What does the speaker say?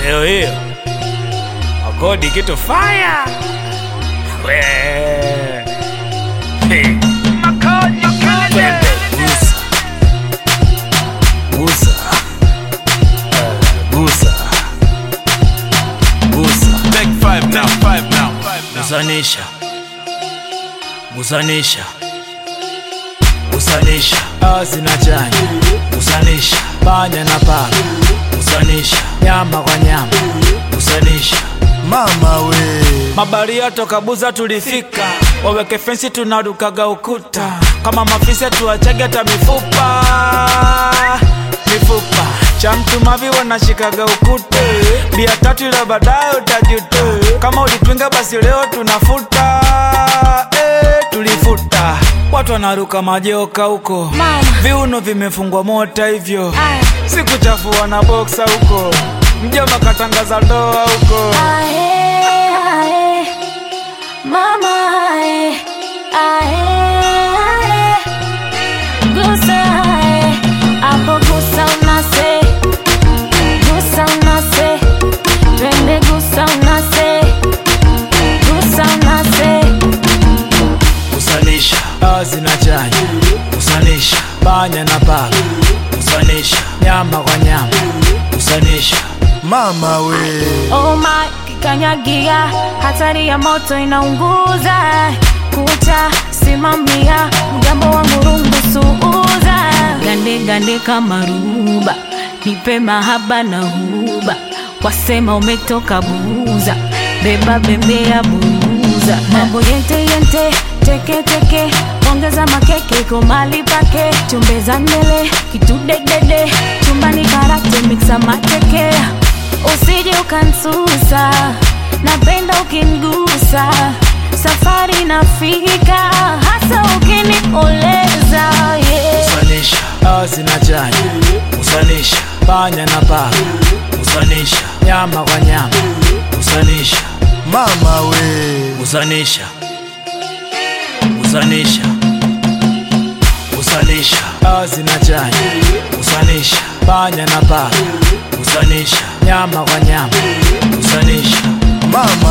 leo hiyo akodi kitu faya we Hey. Twende, gusa gusa Eh, gusa gusa Take five now, five now, five now. gusanisha gusanisha gusanisha asi na chanya gusanisha panya na paka gusanisha nyama kwa nyama gusanisha mama we mabaria toka buza tulifika waweke fensi tunarukaga ukuta kama mafisa tuachage hata mifupa mifupa cha mtu mavi wanashikaga ukute bia tatu ila baadaye utajute kama ulitwinga basi leo tunafuta eh, tulifuta watu wanaruka majoka huko Mama. viuno vimefungwa mota hivyo Aya. sikuchafua na boksa huko mjoma katangaza ndoa huko Ae, ae, mama ae, ae, ae. Gusa ae, hapo gusa unase, gusa unase, twende gusa unase, gusa unase. kusanisha azi na chanya kusanisha panya na paka kusanisha nyama kwa nyama kusanisha mama we Oh my, kikanyagia, hatari ya moto inaunguza. Kucha simamia, mgambo wa murungu suuza. Gande gande kama ruba, nipe mahaba na huba. Wasema umetoka buza, beba bembea buza. Mambo yente yente, teke teke, ongeza makeke iko mali pake. Chumbeza mbele, kitu dedede, chumbani karate mixa mateke usije ukansusa, napenda ukingusa, safari nafika, hasa ukinioleza yeah. kusanisha azi na chanya kusanisha panya na paka kusanisha nyama kwa nyama kusanisha mama we kusanisha kusanisha kusanisha azi na chanya kusanisha panya na paka kusanisha nyama kwa nyama kusanisha mama